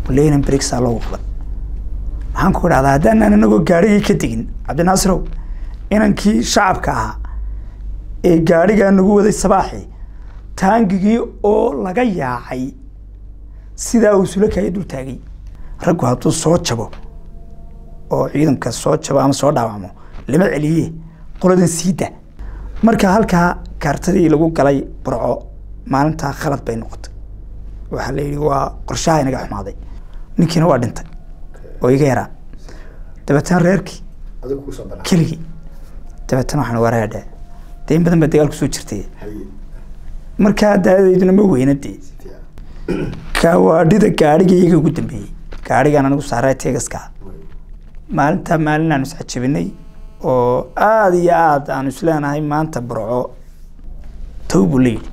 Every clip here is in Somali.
leynan brigsaa loogu qalay maxaan ku idhahdaa haddaanan inagoo gaarigii ka tegin cabdinaasirow inankii shacabka ahaa ee gaarigaa nagu waday sabaaxii taangigii oo laga yaacay sidaa uu sulakaya dul taagay raggu hadduu soo jabo oo ciidanka soo jabo ama soo dhaawacmo lama celiye qoladan siida marka halkaa kaartadii lagu galay burco maalintaa khalad bay noqotay waxaa la yidhi waa qorshaha inaga xumaaday ninkiina waa dhintay oo iga yaraa dabeetana reerkii adigu kusoo dara keligii dabeetana waxaan waraadha dee in badan baa dagaal kusoo jirtay haye markaa daadayduna ma weyna dee kawaadhida gaadhiga iyaga ugu dambeeyey gaadhigaan anigu saaraa tegaska maalintaa maalin aanu iscajabinay oo aada iyo aada aanu isleenahay maanta burco tow buu leeyidhi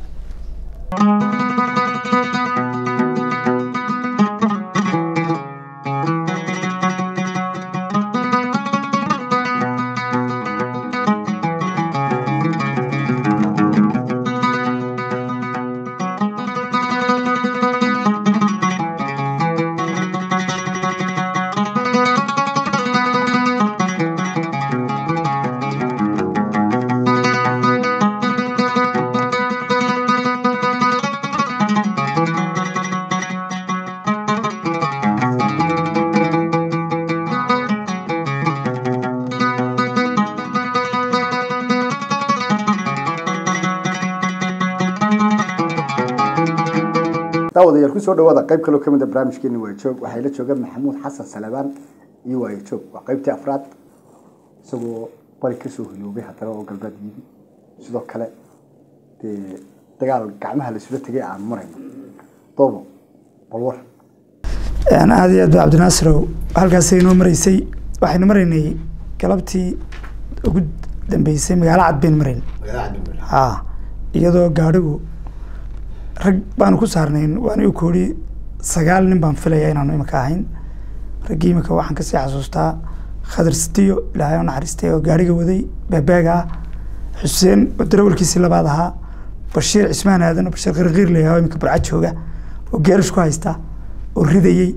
daawadayaal kusoo dhawaada qayb kaloo kamid a barnaamijkeeni waa joog waxaa ila jooga maxamuud xasan salabaan iyo waayo joog waa qaybtii afraad isagoo bari kasoo hiloobay haddana oo galbeed yidi sidoo kale dee dagaal gacmaha laisula tegay aan marayno doobo bal war aada iyo aad ba cabdinaasirow halkaasay inoo maraysay waxaynu maraynay galabtii ugu dambeysay magaalo cad baynu marayn ha iyadoo gaadhigu rag baanu ku saarnayn waan igu koodhi sagaal nin baan filaya inaanu imika ahayn raggii imika waxaan kasii xasuustaa khadar sidiyo ilaahay u naxariistay oo gaadhiga waday beebeega ah xuseen oo darawalkiisii labaad ahaa bashiir cismaan aadan oo bashiir qirqiir layaha oo imika burca jooga oo geerish ku haysta oo ridayey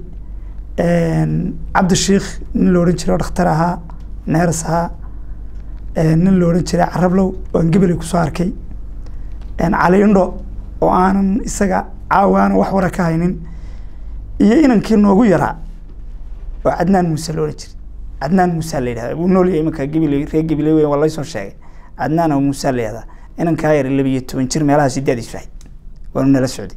cabdishiikh nin la odhan jiray oo dhakhtar ahaa neeras ahaa nin la odhan jiray carablow oo aan gebeley kusoo arkay cali indho oo aanan isaga caawaana wax wara ka haynin iyo inankii noogu yaraa oo cadnaan muuse la odhan jiray cadnaan muuse la yidhahda wuu nool yahay imanka gabiley reer gabiley weyn waa laysoo sheegay cadnaan oo muuse la yidhahda inankaa yar labiyo toban jir meelaha sideediisu ahayd waanu nala socday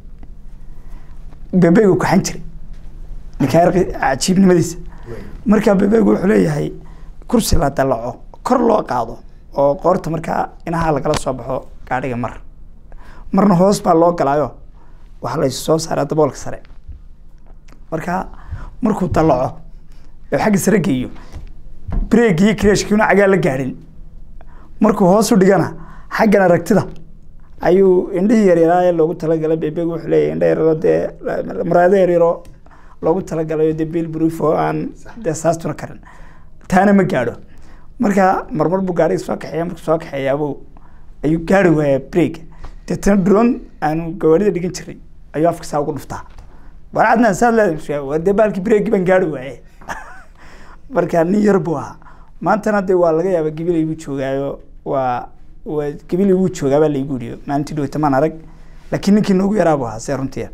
bebeegu kaxan jiray ninkaa yar cajiibnimadiisa marka bebeegu wuxuu leeyahay kursi la dalaco kor loo qaado oo qoorta markaa inaha lagala soo baxo gaadhiga mar marna hoos baa loo galaayo waxaa la soo saaraa daboolka sare marka markuu dalaco oo xagga sare geeyo breeg iyo kreshkiina cagaa la gaadhin markuu hoos u dhigana xaggan aragtida ayuu indhihii yaryaraa ee loogu talagalay bebeegu wuxuu leeyahay indha yaryaro dee muraado yaryaro loogu talagalayo dee bill brief oo aan dee saastuna karin taana ma gaadho marka marmar buu gaadhiga soo kaxeeya markuu soo kaxeeyaabuu ayuu gaari waayaa breeg deetana drone aanu gawaarida dhigan jiray ayuu afka saa ugu dhuftaa war cadnaan saad leedahay war dee baalkii breegi baan gaari waaye marka nin yar buu ahaa maantana dee waa laga yaaba gabiley buu joogaayo waa waa gabiley wuu joogaa baa laygu yidhi maalintii dhowta maan arag laakiin ninkii noogu yaraa buu ahaa see runtii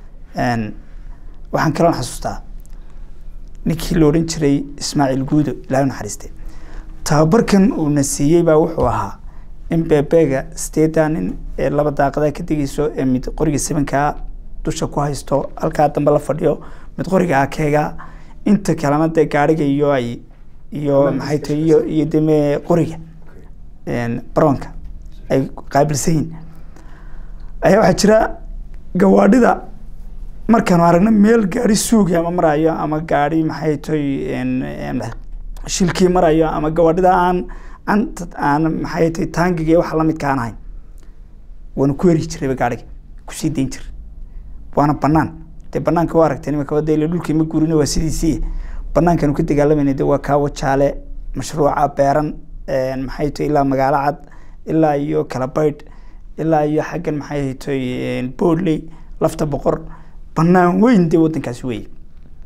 waxaan kaloon xasuustaa ninkii la odhan jiray ismaaciil guudo ilaahay u naxariiste tababarkan uuna siiyey baa wuxuu ahaa in bebeega sideedaa nin ee laba daaqadaa ka degeyso ee mid qoriga sebankaa dusha ku haysto halkaa dambe la fadhiyo mid qoriga akeega inta kalena dee gaadhiga iyo ay iyo maxay tahay iyo iyo deme qoriga baroonka ay qaabilsan yihin ayaa waxaa jira gawaadhida markaanu aragno meel gaari suugi ama marayo ama gaari maxay tahay shilkii marayo ama gawaadhida aan aan aan maxay tahay taangiga iyo waxa lamidka aan ahayn waana ku heri jirayba gaadhiga kusii dayn jiray waana banaan dee banaanka waa aragtay nimanka wada ile dhulkii ma guurina waa sidiisii banaankaanu ka dagaalamayna de waa kaawo jaale mashruuca beeran maxay tahay ilaa magaalo cad ilaa iyo kalabaydh ilaa iyo xaggan maxay tahay boodley lafta boqor banaan weyn dee wadankaasi wey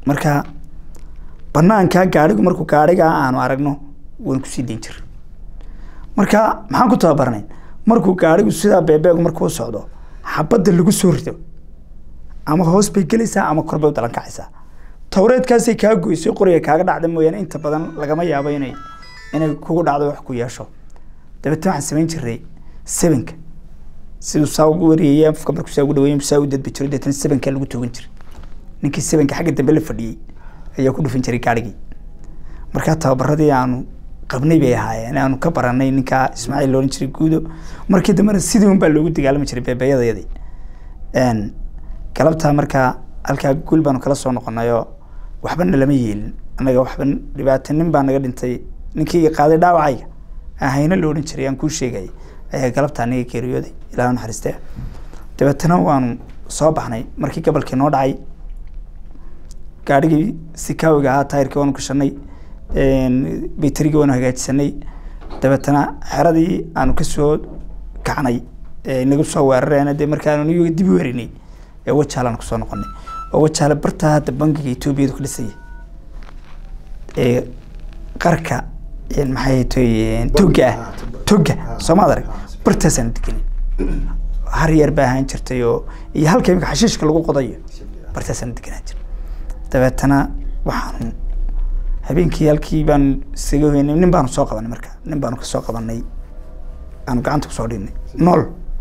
marka banaankaa gaadhigu markuu gaadhigaa aanu aragno waan kusii dayn jir marka maxaan ku tababarnay markuu gaadhigu sidaa beebeegu markuu socdo xabadda lagu soo rido ama hoos bay gelaysaa ama kor bay u dalan kacaysaa towreedkaasay kaa goysay qoriga kaaga dhacda mooyaane inta badan lagama yaabo inay inay kugu dhacdo wax ku yeesho dabeetna waxaan samayn jiray sebenka siduu saa ugu wariyaya afka markuu saa ugu dhaweeyay saa u dadbi jiro deetna sebenkaa lagu toogan jiray ninkii sebenka xagga dambe la fadhiyey ayaa ku dhufin jiray gaadhigii markaa tababaradii aanu qabnay bay ahaayeen aanu ka baranay ninkaa ismaaciil looran jiray guudo markii dambena sidii un baa loogu dagaalami jiray beebeeyadayadii galabtaa markaa halkaa guul baanu kala soo noqonayoo waxbana lama yeelin annaga waxba dhibaato nin baa naga dhintay ninkii qaaday dhaawacayga ahayna la odhan jiray aan kuu sheegay ayaa galabta aniga geeriyooday ilaah naxariiste dabeetana waanu soo baxnay markii gobolkii noo dhacay gaadhigii sikaawiga ahaa taayirkii waanu gashanay baytarigii waanu hagaajisanay dabeetana xeradii aanu kasoo kacnay inagu soo weerareen dee markaanu iyaga dib u werinay ee wajaalaan kusoo noqonay oo wajaale bartaa hadda bangiga etoobiyadu ka dhisaya ee qarka maxay toy toga ah toga soomaad arag bartaasaanu degenay har yar baa ahaan jirtay oo iyo halka imika xashiishka lagu qodayo bartaasaanu deganaan jir dabeetana waxaanu habeenkii halkii baanu isaga hoynay nin baanu soo qabanay marka nin baanu kasoo qabanay aanu gacanta kusoo dhignay nool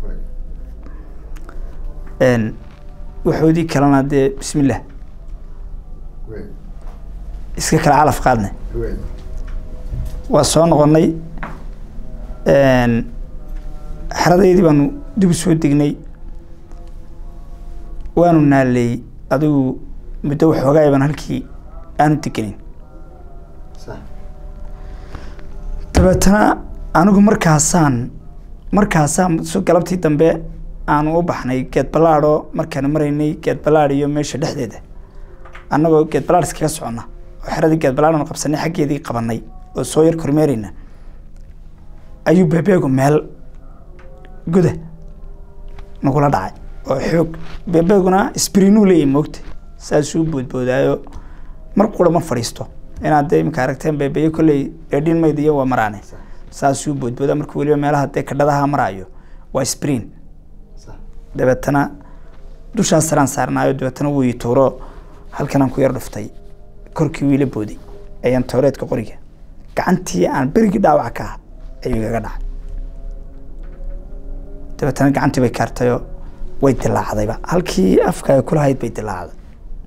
waxoodii kalena dee bismillah iska kala calaf qaadnay waa soo noqonay xeradeydii baanu dib u soo degnay waanu naaleey adigu muddo waxoogaay baan halkii aanu degenin dabeetana anigu markaasaan markaasaan so galabtii dambe aanu u baxnay geed ballaadho markaanu maraynay geed ballaadh iyo meesha dhexdeeda annagoo geed ballaadh iskaga soconna oo xeradii geed ballaadhanu qabsanay xaggeedii qabanay oo soo yar kormeerayna ayuu beebeegu meel guda nagula dhacay oo xoog beebeeguna sbrinuu leeyahy moogta saasuu boodboodaayo mar qura ma fadhiisto inaad dee imika aragteen beebeyo kolley dheedhin mayd iyo waa maraane saasuu boodboodaa markuu weliba meelaha dee kadhadaha maraayo waa sprin dabeetana dushaas saraan saarnaayo dabeetana wuu ii tuuro halkanaan ku yar dhuftay korkii wiila booday ayaan towreedka qoriga gacantii aan berigii dhaawac ka ah ayuu igaga dhacay dabeetana gacantii bay kaartayoo way dilaacdayba halkii afka ay kulahayd bay dilaacday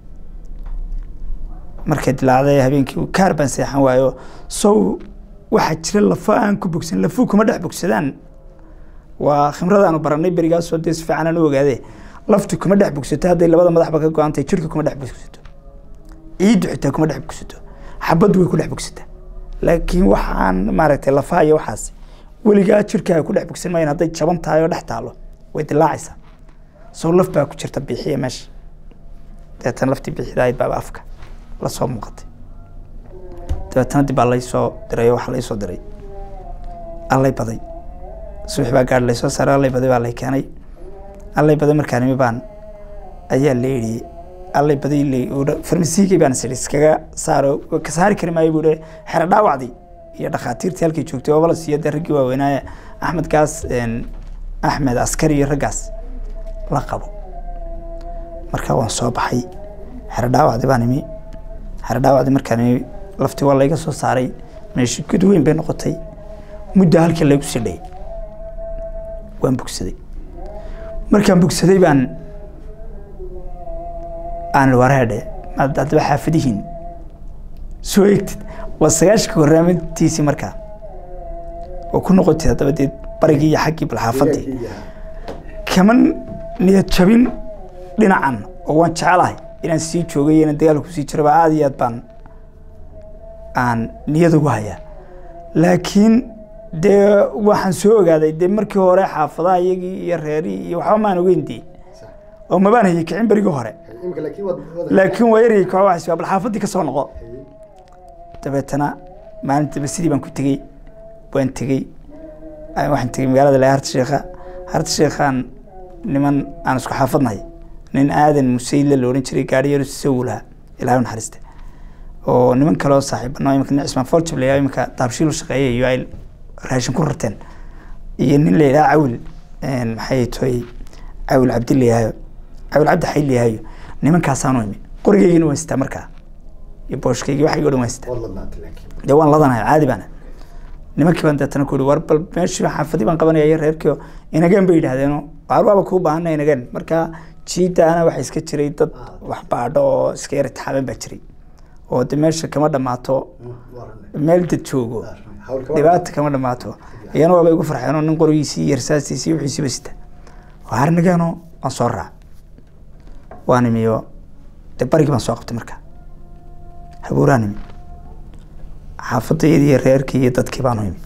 markay dilaacday habeenkii kaar baan seexan waayo sow waxaa jira lafo aan ku bogsan lafuu kuma dhex bogsadaan waa khimradaanu baranay berigaasoo dee si fiican aan u ogaade laftu kuma dhex bogsato hadday labada madaxba ka go-antay jirka kuma dhex bogsato ciiddu xitaa kuma dhex bogsato xabaddu way ku dhex bogsataa laakiin waxaan maaragtay lafaha iyo waxaas weligaa jirkaaga ku dhex bogsan maayan hadday jaban tahay oo dhex taalo way dilaacaysaa soo laf baa ku jirta biixiya meesha dabeetana laftii biixidahayd baaba afka la soo muuqatay dabeetana dib baa laysoo diray oo waxa laysoo diray allay baday subax baa gaadh laysoo saaray allay baday baa lay keenay allay baday markaan imi baan ayaa la yidhi allay baday farmasiigii baan sii iskaga saaro ka saari kari maayo buu xero dhaawacdii iyo dhakhaatiirtii halkay joogtay oo balas iyo dee raggii waaweynaaye axmed gaas axmed askari iyo raggaas la qabo marka waan soo baxay xero dhaawacdii baan imi xero dhaawacdii markaan imi laftii waa layga soo saaray meeshi gud weyn bay noqotay muddo halkii laygu sii dhayay waan bogsaday markaan bogsaday baan aan wareedhe maad haddaba xaafadihiin soo eegtid waa sagaashanka horaamintiisii markaa oo ku noqotid haddaba dee barigii iyo xaggii bal xaafadii kama niyad jabin dhinacan oo waan jecelahay inaan sii joogay inaan dagaalka kusii jiraba aada iyo aad baan aan niyad ugu hayaa laakiin dee waxaan soo ogaaday dee markii hore xaafadaha iyagii iyo reerihii iyo waxba maan ogeyn dee oo mabaan hayay kicin berigii hore laakiin waa yaryay koox waxaas bal xaafadii ka soo noqo dabeetana maalintaba sidii baan ku tegey waan tegey waxaan tegey magaalada le harta sheekha harta sheekhaan niman aan isku xaafadnahay nin aadan musayle la odhan jiray gaari yaro sawulaha ilaahay u naxariiste oo niman kaleo saaxiibano imika nin cismaan foljab layaa imika daabshiil u shaqeeyay iyo ay raashin ku rarteen iyo nin la yidhaha cawil maxay toy cawil cabdi layahaayo cawil cabdi xayl layahaayo nimankaasaanu imi qorigeygina waan sitaa markaa iyo booshkeygi waxaygo dhan waan sitaa waad ladnaatay laakiin dee waan ladanahay caadi baana nimankii baan deetana ku yihi war bal meeshii xaafadii baan qabanaya iyo reerkii oo inageen bay yidhahdeeno waar waaba kuu baahana inageen marka jiidaana waxaa iska jiray dad wax baadho oo iska yara taxaaban baa jiray oo de meesha kama dhammaato meel dad joogo dhibaata kama dhammaato iyana waaba igu farxeenoo nin qorigiisii iyo rasaasiisii iyo wixiisiiba sita waar inageeno waan soo raac waan imiyo dee barigii baan soo qabtay marka habuuraan imi xaafadayadii iyo reerkii iyo dadkii baanu imi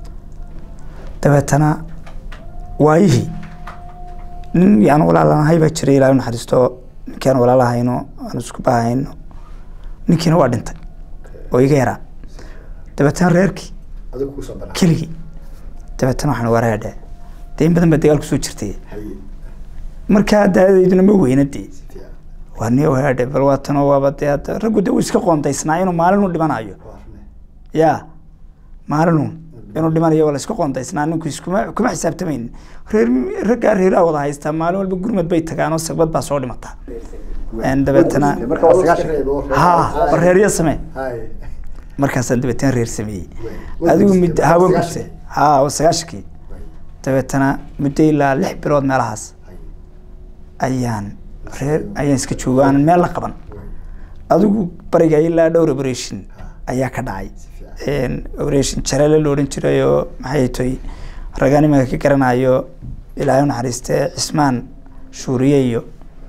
dabeetana waayihii nin yaan walaalanahay baa jiray ilaahay u naxariisto ninkii aan walaalahayno aan isku bahayno ninkiina waa dhintay oo iga yaraa dabeetana reerkii adigu kusoo banaa keligii dabeetana waxaan waraadhe dee in badan baa dagaal kusoo jirtay haye markaa daadayduna ma weyna dee fiican waa ni waraadhe bal waatanoo waaba dee hadda raggu dee uu iska qoondaysnaa inuu maalin u dhimanayo waa rune yaa maalinun inuu dhimanayo waa la iska qoondaysnaa ninku iskuma kuma xisaabtamayn reer raggaa reeraa wada haystaa maalin walba gurmad bay tagaanoo sagbad baa soo dhimataa En dabeetana marka waa sagaashan ha war reeryo samee haye markaasaan dabeetana reer sameeyey Way. adigu Way mid gurtay, hawan waa gurtay ha waa sagaashankii dabeetana muddo ilaa lix bilood meelahaas haye ayaan reer ayaan iska joogo aanan meel la qaban way adigu bariga ilaa dhowr operation ayaa ka dhacay fiican operation jareele la odhan jiray oo maxay toy ragaan iminka ka garanayo ilaahay u naxariiste cismaan shuuriye iyo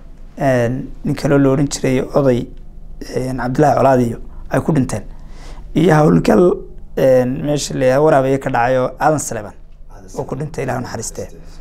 nin kaloo la odhan jiray oday cabdillaahi colaad iyo ay ku dhinteen iyo howlgal meesha la waraabaye ka dhacay oo aadan saleban oo ku dhintay ilahay u naxariiste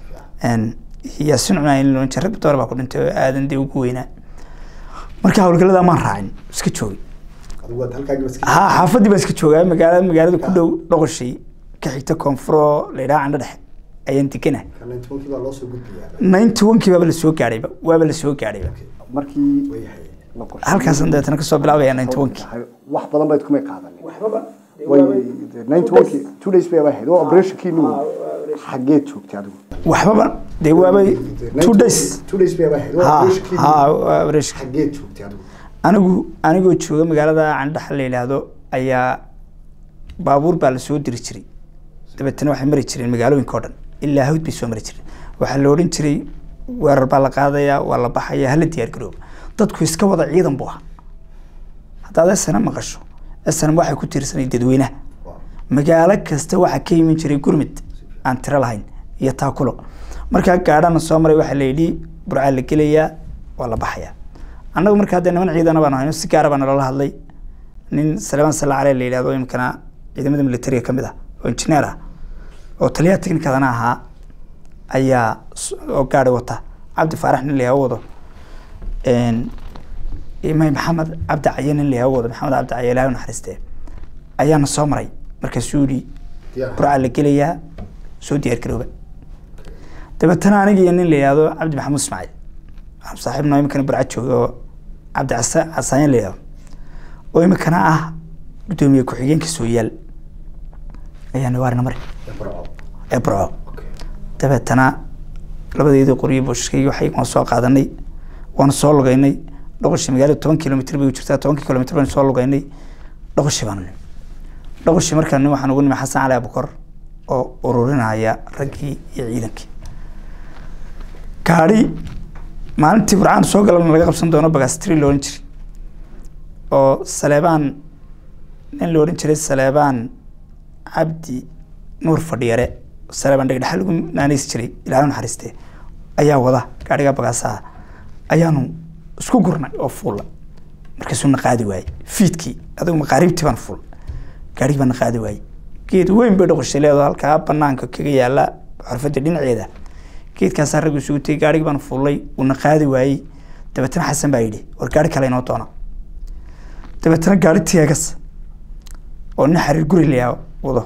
yaasin cunaayin la odhan jiray rag door baa ku dhintay oo aadan dee ugu weynaa marka howlgallada maan raacin iska joogay adigu waad halkaagi baska ha xaafadii baan iska joogaa magaalada magaalada ku dhow dhoqoshay ka xigta koonfuro la yidhaha candho dhexe ayaan degana kana tobankii baa loo soo gudbiyaa ninety one-kii baaba lasoo gaadhayba waaba lasoo gaadhayba markii way haye la qorsheeyey. halkaasaan dabeetana kasoo bilaabaya ninety one-kii wax badan bayd kumay qaadanin way ninety one-kii two days bay ahayd waa operationkii nu xageed joogtay adigu waxbaba dee waaba two days two days bay ahayd waa ha operationkii ha waa operation xageed joogtay adigu anigu anigoo jooga magaalada candhaxa la yidhaahdo ayaa baabuur baa lasoo diri jiray dabeetana waxay mari jireen magaalooyinka oo dhan ilaa hawd bay soo mari jireen waxaa la odhan jiray weerar baa la qaadayaa waa la baxaya hala diyaar garooba dadku iska wada ciidan buu ahaa haddaad esana maqasho esanam waxay ku tiirsanay dadweynaha Waa. magaalo kasta waxaa ka iman jiray gurmud aan tiro lahayn iyo taakulo markaa gaadhana soo maray waxaa la yidhi burcaa la gelayaa waa la baxayaa annagu markaa dee niman ciidana baan hayno si gaara baa nalala hadlay nin salmaan salla caleh la yidhahdo imikana ciidamada militariga ka mid ah oo injineer ah oo taliyaha technicadana ahaa ayaa s- oo gaari wata cabdi faarax nin layaha wado imay maxamed cabdi caye nin layaha wado maxamed cabdi caye ilahay u naxariiste ayaana soo maray markaasuu yidhi Diyaar. burcaa la gelayaa soo diyaar garooba dabeetana aniga iyo nin la yihahdo cabdi maxamuud ismaaciil waxaan saaxiibno imikana burca jooga oo cabdi casa- casaayan la yihahdo oo imikana ah guddoomiye ku-xigeenka sooyaal ayaana waarina mari Ee Burco. ee burco Okay. dabeetana labadeedii qoryo booshkaygi waxay waan soo qaadanay waana soo lugaynay dhoqoshi magaalada toban kilomitr bay u jirtaa tobankii kilomitr baan soo lugaynay dhoqoshi baanu nimi dhoqoshi markaan nimi waxaan ugu nimi xasan cali abukor oo ururinaya raggii iyo ciidankii gaadhi maalintii burcaan soo galana laga qabsan doono bagastri la odhan jiray oo saleebaan nin la odhan jiray saleebaan cabdi nuur fadhiyare saleebaan dhegdhexa lagu naanaysi jiray ilaahay u naxariiste ayaa wada gaadhiga bagaasaha ayaanu isku gurnay oo fuulla markaasuu na qaadi waayey fiidkii adigu maqaariibtii baan fuul gaadhigii baa na qaadi waayey geed weyn bay dhoqoshay leedo halkaa banaanka kaga yaala xorfadda dhinaceeda geedkaasaa raggu isugu tegey gaadhigii baan fuullay uuna qaadi waayey dabeetana xasan baa yidhi war gaadhi kale inoo doona dabeetana gaadhi teegas oo nin xariir guri layaa wado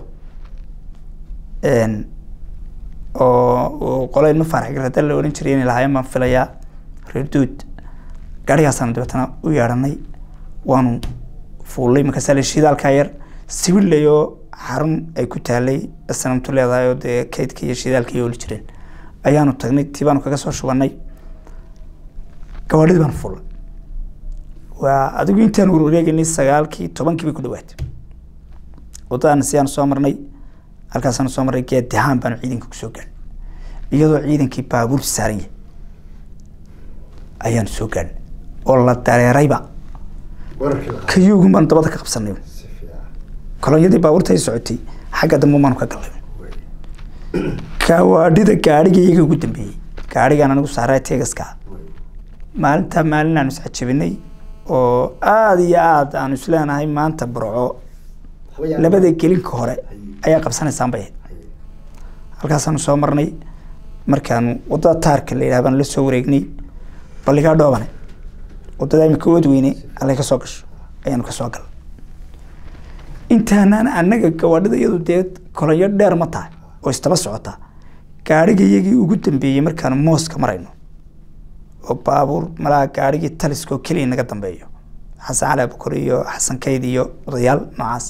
Een, oo oo qolo ilmo faarax garada la odhan jiray inay lahaayeen baan filayaa reer duud gaadhigaasaan dabeetana u yeedhanay waanu fuullay markaasaa la shidaalkaa yar sibilayoo xarun ay ku taalay sanamtu leedahay oo dee kaydka iyo shidaalka iyo oli jireen ayaanu tagnay tii baanu kaga soo shubanay gawaadhidii baanu fuullay waa adigu intaan warwareegaynay sagaalkii tobankii bay ku dhawaatay wadadaana sidaanu soo marnay halkaasaanu soo marnay geed dahaan baanu ciidanka kusoo gaadhnay iyadoo ciidankii baabuur saaran yahay ayaanu soo gaadhnay oo la dareerayba wararkii la kayuugun baanu dabada ka qabsanay si fiican kolonyadii baabuurta ay socotay xagga dambe baanu ka galnay wey gawaadhida gaadhiga iyaga ugu dambeeyey gaadhigaan anigu saaraa teegaska wey maalintaa maalin aanu iscajabinay oo aada iyo aada aanu isleenahay maanta burco waxba yaa- labada gelinka hore ayaa qabsanaysaan bay ahayd Haye. halkaasaanu soo marnay markaanu wadada taarka la yidhaha baanu la soo wareegnay balligaa dhoobane wadada imika oodweyne allay ka soo gasho ayaanu ka soo galnay intaanaan annaga gawaadhida iyadu dee kolonyo dheer ma tahay oo istaba socota gaadhiga iyagii ugu dambeeyey markaanu mooska marayno oo baabuur malaha gaadhigii taliskoo keliya naga dambeeyo xasan cali abukar iyo xasan kayd iyo odayaal noocaas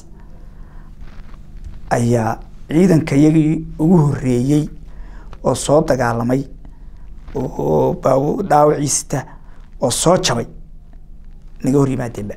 ayaa ciidanka iyagii ugu horreeyey oo soo dagaalamay oo baabu dhaawiciisita oo soo jabay naga hor yimaadeenba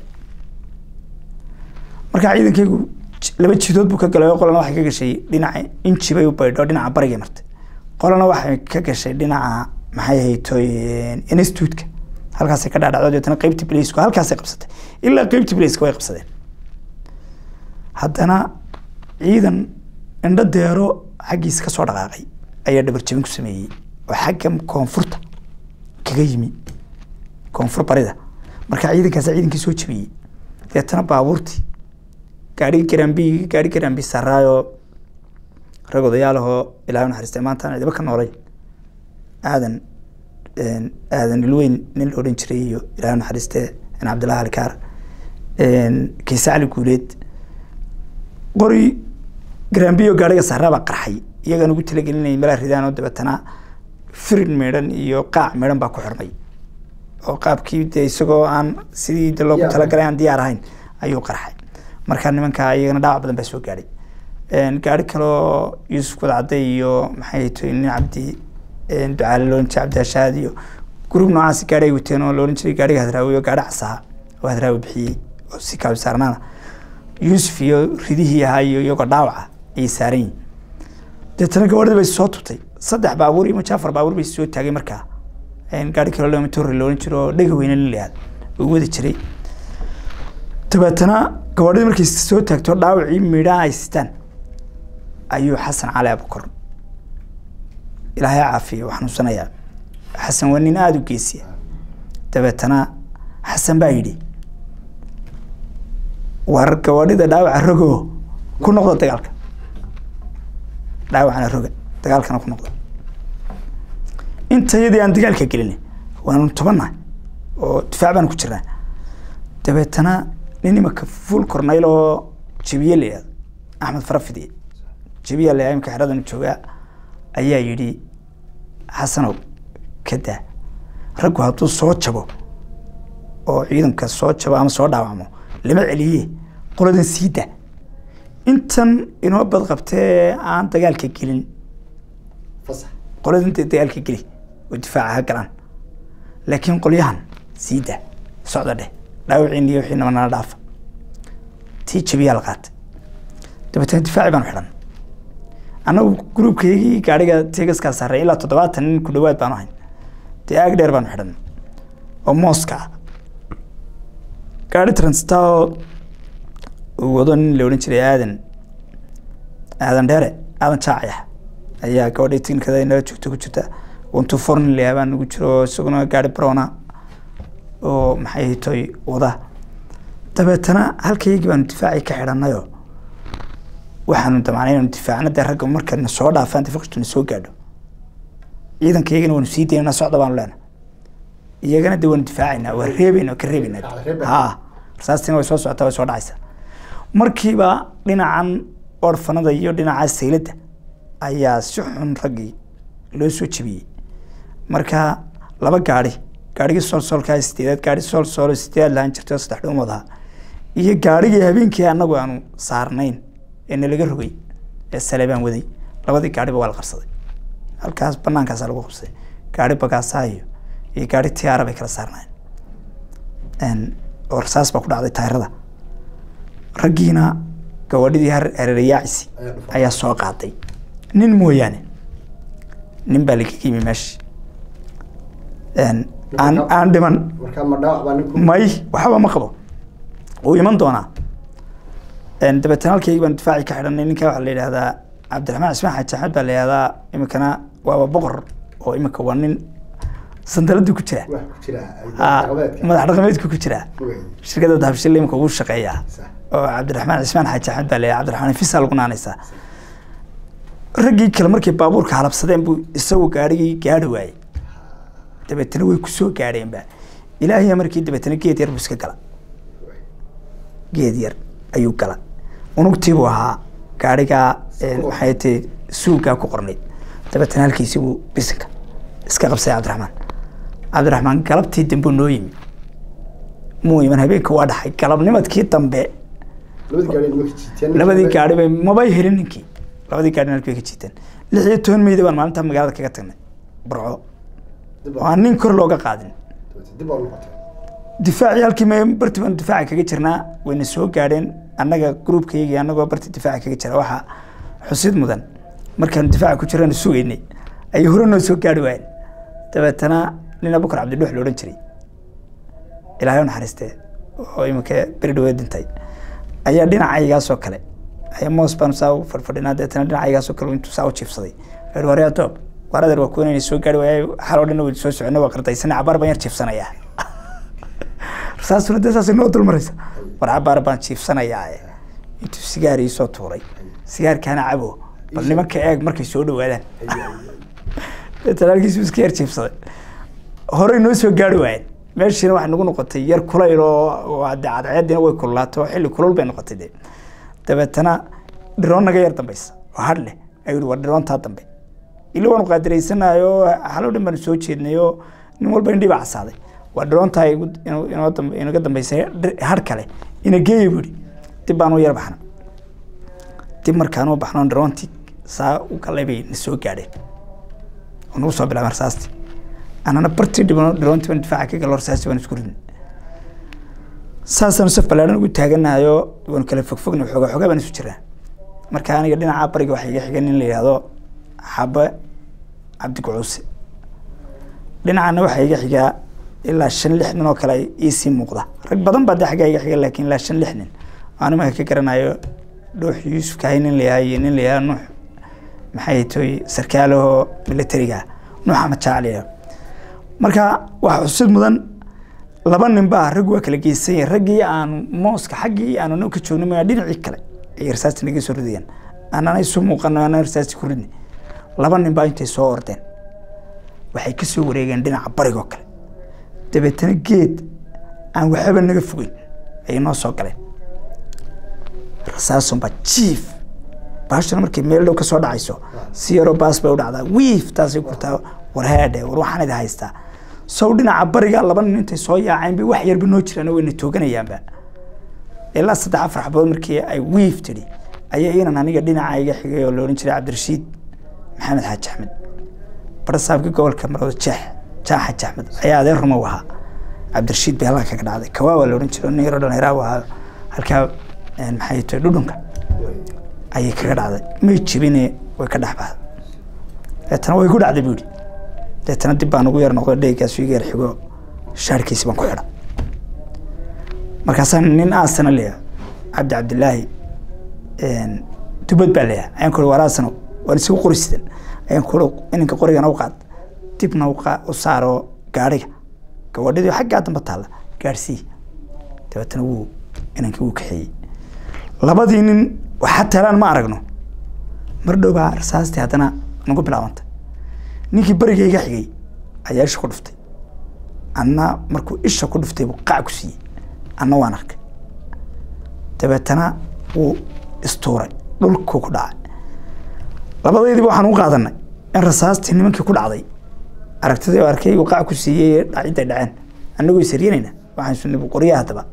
markaa ciidankaygu j- laba jidood buu ka galay oo qolana waxay ka gashay dhinaca inji bay u baydho dhinaca barigay martay qolana waxay ka gashay dhinaca maxay haytoy institutka halkaasay ka dhaadhacdo deetana qeybtii blaysku halkaasay qabsatay ilaa qeybtii blayska way qabsadeen haddana ciidan indho deero xaggiisa ka soo dhaqaaqay ayaa dhabarjabin ku sameeyey oo xagga koonfurta kaga yimi koonfur barida marka ciidankaas ciidankii soo jabiyey deetana baabuurtii gaadhigi garambi gaadhi garambi saraayo rag odayaalahoo ilaahay naxariistay maanta aan cidiba ka noolay aadan een, aadan ilweyn nin la odhan jiray iyo ilaahay naxariistee in cabdillahi alikaar kiise cali guuleed qori garambiyo gaadhiga saraa baa qarxay iyagaan ugu talagelinayay meelaa ridaan oo dabeetana firin meedhan iyo qaac meedhan baa ku xirmay oo qaabkii dee isagoo aan sidii de loogu Diyaar talagalay aan diyaar ahayn ayuu qarxay marka nimanka iyagana dhaawac badan baa soo gaadhay gaari kaloo yuusuf wadcade iyo maxay to nin cabdi ducaale loolan jiray cabdi hashaad iyo gruub noocaas gaari ay wateen oo loolan jiray gaariga hadraawi oo gaari casaha oo hadraawi bixiyey oo si kaabi saarnaana yuusuf iyo ridihii ahaa iyo iyagoo dhaawaca ayay saaran yihin deetana gabadhii bay soo tutay saddex baabuur iyo majaafar baabuur bay soo taagay markaa gaari kaloo lama torre loolan jiro oo dhega weyne la yihahdo uu wadi jiray dabeetana gabadhii markay soo taagto dhaawacii midhaa ay sitaan ayuu xasan cali abukor ilaahay ha caafiyo waa xanuunsanayaa xasan waa nin aada u geesiya dabeetana xasan baa yidhi war gabadhida dhaawaca rogo ku noqda dagaalka dhaawacana roga dagaalkana ku noqda intayadii aan dagaalka gelin waanu tobannahay oo difaac baan ku jirnaa dabeetana nin imaka full cornayl oo jabiye la yihahdo axmed farafidi jabiya la yihahdo imika xeradan joogaa ayaa yidhi xasanow ka daa raggu hadduu soo jabo oo ciidanka soo jabo ama soo dhaawacmo lama celiye qoladan sii daa intan inoo badqabtee aan dagaalka gelin fasax qoladan dee dagaalka geli oo difaaca ha galaan laakiin qolyahan sii daa socda dheh dhaawiciin iyo wixii nala dhaafa tii jabiyaa la qaatay dabeetana difaaci baanu xidhan annagu gruubkaygii gaadhiga tegaskaa sarray ilaa toddobaatan nin ku dhawaad baanu ahayn dee aag dheer baanu xidhan oo mooska ah gaadhi transita oo uu wado nin la odhan jiray aadan aadan dheere aadan jaacayax ayaa gabadhii tiknikada inala joogta ku jirta wantu forn layaabaa nagu jiro oo isaguna gaari brona oo maxay hitoy wada dabeetana halkaygii baanu difaacii ka xidhanayoo waxaanu damacnay inanu difaacna dee ragga markana soo dhaafaan dafaqistuna soo gaadho ciidanka iyagana waanu sii daynaa socda baanu leenahay iyagana de waanu difaacaynaa waa reebaynaa ka reebaynaa ha rasaastina way soo socotaa way soo dhacaysaa markiiba dhinacan orfanada iyo dhinaca sayladda ayaa si xun raggii loo soo jebiyey marka laba gaari gaarigii soolsoolkaa sideedaad gaari soolsoolo sideedaad lahaan jirtay oo saddex dhuumood ahaa iyo gaarigii habeenkii anagu aanu saarnayn ee nalaga rogay ee saleebaan waday labadii gaariba waa la qabsaday halkaas banaankaasa lagu qabsaday gaari bagaasaa iyo iyo gaari tiyaara bay kala saarnaayeen oo rasaas baa ku dhacday taayirada raggiina gawadhidii hareerayaacisi ayaa soo qaaday nin mooyaane nin baa lagaga yimi meesha aan aan dhiman markaa ma dhaawac baa ninku may waxba ma qabo wuu iman doonaa dabeetana halkaygii baan difaaci ka xidhanay ninka waxaa la yidhahdaa cabdiraxmaan cismaan xaaji axmed baa la yidhahdaa iminkana waaba boqor oo iminka waa nin sandaladii ku jira wax ku jira Ah, dhaqameedka madax dhaqameedku ku jira Wey. shirkadda dahabshil iminka ugu shaqeeyaa Sax. oo cabdiraxmaan cismaan xaaji axmed baa la yidhahdaa cabdiraxmaan fisa lagu naanaysaa raggii kale markay baabuurka halabsadeen buu isagu gaarigii gaari waayey dabeetana way kusoo gaadheenba ilaahiya markii dabeetana geed yar buu iska gala geed yar ayuu gala unugtiibuu ahaa gaarigaa eh, maxay tahay suugaa ku qornayd dabeetana halkiisii buu bisinka iska qabsaday cabdiraxmaan cabdiraxmaan galabtii dambe noo yimi muu iman habeenka waa dhaxay galabnimadkii dambe labadii gaari nimanka jiiteen labadii gaari bay mabay helin ninkii labadii gaari halkii bay ka jiiteen lix iyo toban meyda baan maalinta magaalada kaga tagnay burco dib oo aan nin kor looga qaadin dib baa u noqotay difaacii halkii ma barti baan difaaca kaga jirnaa wayna soo gaadheen annaga gruubkaygii annagoo barti difaaca kaga jira waxaa xusid mudan markaanu difaaca ku jirana sugaynay ayay hore noo soo gaari waayeen dabeetana nin abukar cabdidhuux la odhan jiray ilaahay u naxariistee oo iminka beri dhaweed dhintay ayaa dhinacaygaasoo kale ayaa moos baanu saa u fadhfadhinaa dabeetana dhinacaygaasoo kale intuu saa u jiifsaday wuxuu waryaa toob war adeer waa kuwan inay soo gaari waayay xaloo dhan way soo socona waa qardaysana cabaar baan yar jiifsanayaa rasaasuna dee saasay noo dulmaraysa war cabaar baan jiifsanayaa eh. intuu sigaar ii soo tuuray sigaarkaana cabo bal nimanka eeg markay soo dhawaadaan dabeetana halkiisu iska yar jiifsaday horey noo soo gaari waayeen meeshiina waxay nagu noqotay yar kulayl oo oo dee cadceediina way kululaato xilli kulul bay noqotay dee dabeetana dhiroon naga yar dambaysa oo hadh leh ayuu yihi war dhiroontaa dambe ila waanu qaadiraysanayo halo dhan baanu soo jeednay oo nin walba indhii baa casaaday waa dhiroontaa igu- inoo- inoo dambe- inaga dambaysay dhir- hadh kale ina geeya buu yihi dib baanu yar baxna dib markaanu baxno dhiroontii saa u galay bay na soo gaadheen oo nagu soo bilaabeen rasaastii anana bartii dhibano dhiroontii baan difaaca ka galo rasaastii baan isku ridnay saasaanu saf ballaadhan ugu taaganahayo waanu kala fogfogna xoogaa xoogaa baan isu jiraa marka aniga dhinaca bariga waxaa iga xiga nin la yidhaahdo xabe cabdi gucuuse dhinacana waxaa iga xigaa ilaa shan lix nin oo kale iisii muuqda rag badan baa dee xaggaa iga xiga laakiin ilaa shan lix nin aan imanka ka garanayo dhuux yuusuf kahay nin la yahay iyo nin la yahay nuux maxay toy sarkaalahoo militariga nuux ama jaacliya marka waxaa xusid mudan laba nin baa rag waa kala geysan yahay raggii aanu mooska xaggii aanu noo ka joogno maa dhinacii kale ay rasaasta naga soo ridayaan anana isu muuqano anana rasaasti ku ridni laba nin baa intay soo ordeen waxay ka soo wareegeen dhinaca barigoo kale dabeetana geed aan waxba naga fogeyn ayay noo soo galeen rasaasunbaa jiif baashana markay meel dhow ka soo dhacayso si yaroo baas bay u dhacdaa wiif taasay kurtaa war heedhe war waxaan idi haystaa sow dhinaca bariga laba nin intay soo yaaceen bay wax yarba noo jiraan oo wayna tooganayaanba ilaa saddex afar xabood markii ay wiif tidhi ayaa inan aniga dhinaca iga xigay oo la odhan jiray cabdirashiid maxamed xaaji axmed barasaabka gobolka marwada jeex jaax xaaji axmed ayaa adeer ruma u ahaa cabdirashiid bay halkaa kaga dhacday kawaa waa la odhan jiray oo nin yaroo dhallinyara u ahaa halkaa een, maxay tahay dhudhunka ayay kaga dhacday may jibine way ka dhex baxday deetana way ku dhacday buu yidhi deetana dib baan ugu yar noqdo dheegaasu iga yar xigo shaarkiisi baan ku xidha markaasaa nin aasana leeyahay cabdi cabdilaahi dubad baa leeyahay ayaan ku war aasano waan isagu qori sidan ayaan ku ininka qorigana u qaad dibna u qaa- u saaro gaadhiga gabadhidii xaggaa damba taalla gaadhsii dabeetana wuu inankii wuu kaxeeyey labadii nin waxa talaan ma aragno mar dhow baa rasaastii haddana nagu bilaabantay ninkii beriga iga xigay ayaa isha ku dhuftay anna markuu isha ku dhuftay buu qac ku siiyey anna waan arkay dabeetana wuu istuuray dhulkuu ku dhacay labadaydiiba waxaan u qaadanay in rasaastii nimankii ku dhacday aragtidii oo arkay uu qac ku siiyey dhacidday dhaceen annagoo isaryanayna waxaan sunni qoryaha haddaba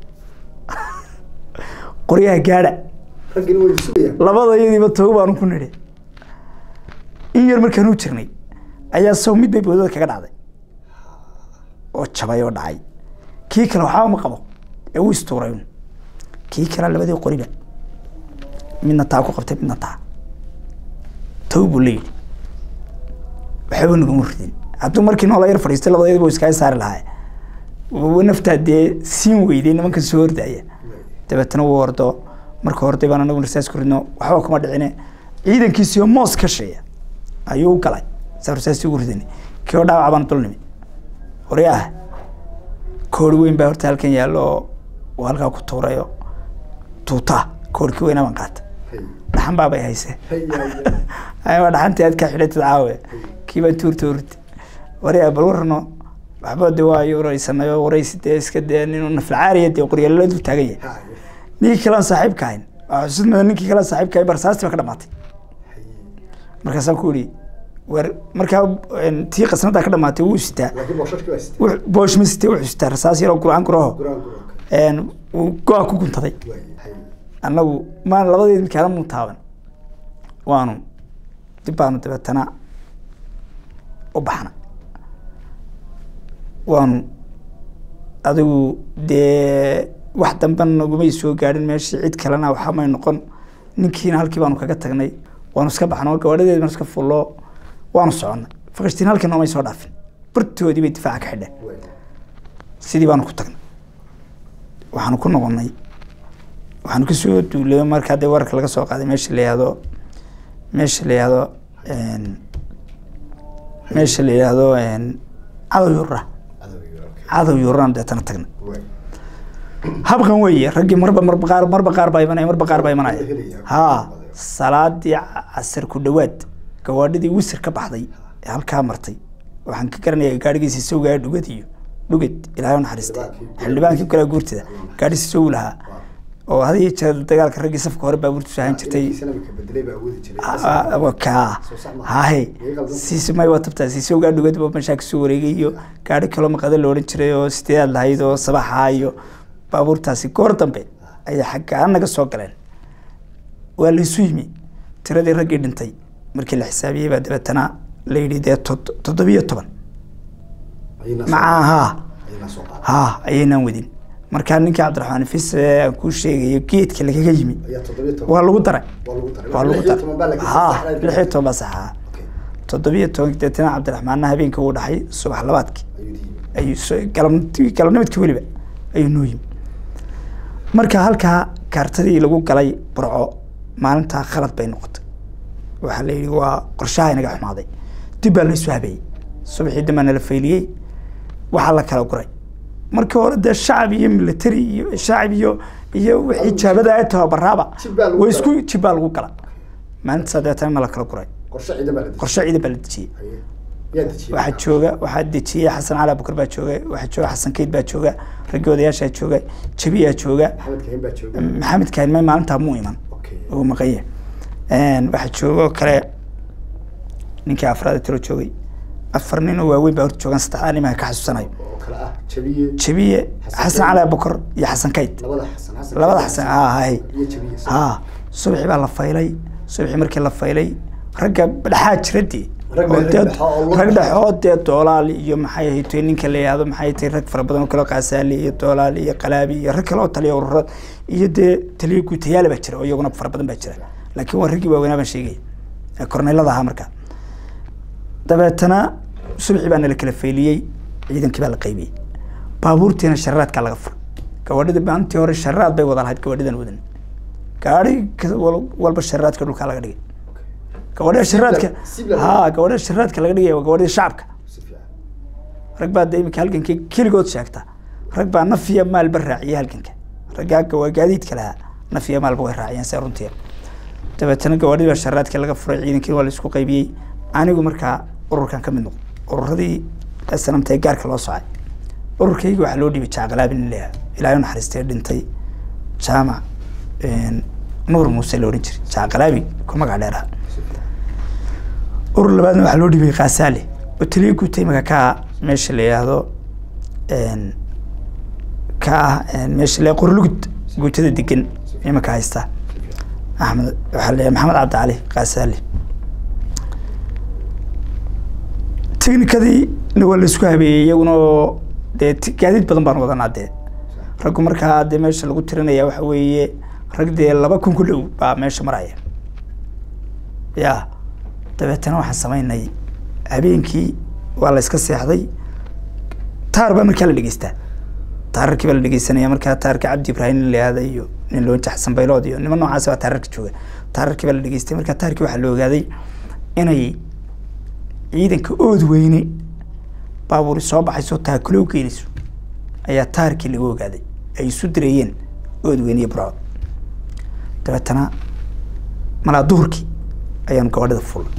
qoryaha gaadha raggina way sugayaan labada iyadiiba togo baanu ku nidhi in yar markaan u jirnay ayaa saw mid bay boodada kaga dhacday oo jabay oo dhacay kii kale waxba ma qabo ee uu istuuray un kii kale labadii qoriba midna taa ku qabtay midna taa tow buu la yidhi waxba naguma ridin hadduu markii noola yar fadhiistay labadayadba uu iskaga saari lahaa wa naftaa dee siin weyday nimanka soo hordaya dabeetana wuu ordo marka horday baan anagu rasaas ku ridno waxba kuma dhicine ciidankiisiyo moos ka sheeya ayuu u galay saa rasaasi ugu ridani kii oo dhaawac baan dul nimi waryaah koori weyn baa horta halkan yaallo oo uu halkaa ku tuurayo tuutaa koorkii weynaa baan qaata dhaxan baabay hayse aywa dhaxantii aad ka xidhatid caawe kii baan tuurta urti waryaa bal warano waxba de waa wareysanay oo wareysi dee iska dee nin naflacaariya dee qoryaalala dul taagan yahay ninkii kalean saaxiibka ahayn waa xusid mudan ninkii kalean saaxiibka ahayn barsaasti baa ka dhamaatay markaasaan ku yidhi war markaa tii qasnadaa ka dhamaatay wuu sitaa laakiin boosashkii waa sitay boosh ma sitay wuxuu sitaa rasaas yaroo guraan guraho guraan guraan wuu go-a ku guntaday annagu maan labadeed midkaana muu taaban waanu dib baanu dabeetana u baxna waanu adigu dee wax dambe nagumay soo gaadhin meeshii cid kalena waxa may noqon ninkiina halkii baanu kaga tagnay waanu iska baxno gawaadhadeed baan iska fullo waanu soconnay fakashtiin halkii noomay soo dhaafin bartoodii bay difaaca ka xidheen sidii baanu ku tagnay waxaanu ku noqonnay waxaanu kasoo duulay markaa dee wararka laga soo qaaday meesha la yihahdo meesha la yihahdo meesha la yihahdo cadow yurra cadow yurraan deetana tagnay habkan weeye raggii marba marba qaar marba qaar baa imanaya marba qaar baa imanaya haa salaadii casar ku dhawaad gawaadhidii wisir ka baxday ee halkaa martay waxaan ka garanaya gaadhigiisa sawgaa dhugad iyo dhugad ilaahay u naxariistay xildhibaankii kale guurtida gaadhiisa saw lahaa oo had iyo jeer dagaalka raggii safka hore baabuurtu saahan jirtay ka hahe siismay waa tabtaa siisowgaa dhugad baa meeshaa kasoo wareegay iyo gaadhi kaloo maqada la odhan jiray oo sideedaad lahayd oo sabaxa iyo baabuurtaasi goor dambe ayay xaggaa naga soo galeen waa laysu yimi tiradii raggii dhintay markii la xisaabiyey baa dabeetana la yidhi dee tod- toddobiyo toban maca haa haa ayaynaan wadin markaa ninkii cabdiraxmaan fis ee aan kuu sheegayo geedka lagaga yimi waa lagu daray waa lagu daray haa lix iyo toban baa sax ahaa toddobiyo toban deetana cabdiraxmaanna habeenkii uu dhaxay subax labaadkii ayuu soo- galabnimidkii galabnimadkii weliba ayuu noo yimi marka halkaa kaartadii lagu galay burco maalintaa khalad bay noqotay waxaa la yidhi waa qorshaha inaga xumaaday dib baa laysu habeeyey subaxii dambaa nala fayliyey waxaa la kala guray markii hore dee shacab iyo military iyo shacab iyo iyo wixii jaabada ay tababaraaba Jib baa lagu way isku galay. jib baa lagu gala maalintaas deetana ma la kala guray qorshe ciidan baa la dejiyay qorshe ciidan baa la dejiyey yaa dejiyay waxaa jooga waxaa dejiyey xasan cali abukar baa jooga waxaa jooga xasan keyd baa jooga raggii odayaashaa jooga jabiyaa jooga maxamed kahin baa jooga maxamed kaanmay maalintaa muu iman okay uu maqanye waxaa jooga oo kale ninkii afraad tiro joogay afar nin oo waaweyn baa horta joogaan saddexdaa nimaa ka xasuusanayo oo kale ah jabiye jabiye Xasan xasan Keyd. cali abukar iyo xasan kayd labada xasan xasan labada xasan haa hay iyo jabiye haa subaxii baa la faylay subaxii markii la faylay ragga dhexaa jiradii Rag oo dee- dhexe oo lug rag dhexe. dhexe oo dee doolaal iyo maxay ahayd ninka la yihahdo maxay tahay rag fara badan oo kale qaasaali iyo doolaal iyo qalaabi iyo rag kale oo taliya ururad iyo dee taliya guutayaal baa jira oo iyaguna fara badan baa jira laakiin waa raggii waaweynaa baan sheegaya ee korneylada ahaa markaa dabeetana subaxii baa nala kala fayliyey ciidankii baa la qaybiyey baabuurtiina shararaadkaa laga furay gawaadhida maalintii hore shararaad bay wada lahayd gawaadhidan wadan gaari ka- wal- walba shararaadka dhulkaa laga dhigay gawaadhida sharaadka sibla- haa gawaadhida sharaadka laga dhigaya waa gawaadhida shacabka si fiican rag baa de imika halgankii keligood sheegta rag baa naf iyo maalba raaciyay halganka raggaa waa gaadiidka lahaa naf iyo maalba way raaciyeen se runtii dabeetana gawaadhidii baa sharaadka laga furay ciidankii waa la isku qaybiyey anigu markaa ururkan ka mid noqdo ururadii sanamta ee gaarka loo socay ururkayga waxaa loo dhiibay jaacqalaab in leeyahay ilaahay u naxariistay dhintay jaamac nuur muuse la odhan jiray jaacqalaabi ku magac dheeraha urur labaadna waxaa loo dhiibay kaasaale oo taliya guuta imika ka ah meesha la yidhaahdo een, ka ah een, meesha la qorlugud guutada degan imika haysta axmed waxaa la maxamed cabdi cali qaasaali technicadii na waa laisku habeeyey iyaguna oo dee ti- gaadiid badan baan wadanaa dee raggu markaa dee meesha lagu tirinaya waxa weeye rag dee laba kun ku dhow baa meesha maraya ya dabeetana waxaan samaynay habeenkii waa la iska seexday taar baa markaa la dhegeystaa taararkii baa la dhegeysanaya markaa taarka cabdi ibraahim nin la yihahda iyo nin loo jaxsan baylood iyo niman noocaas baa taararka jooga taararkii baa la dhegeystay markaa taarkii waxaa la ogaaday inay ciidanka ood weyne baabuuri soo baxayso taakulo u geynayso ayaa taarkii lagu ogaaday ay isu direeyeen ood weyne iyo burco dabeetana malaa duhurkii ayaanu gabadhida fuulay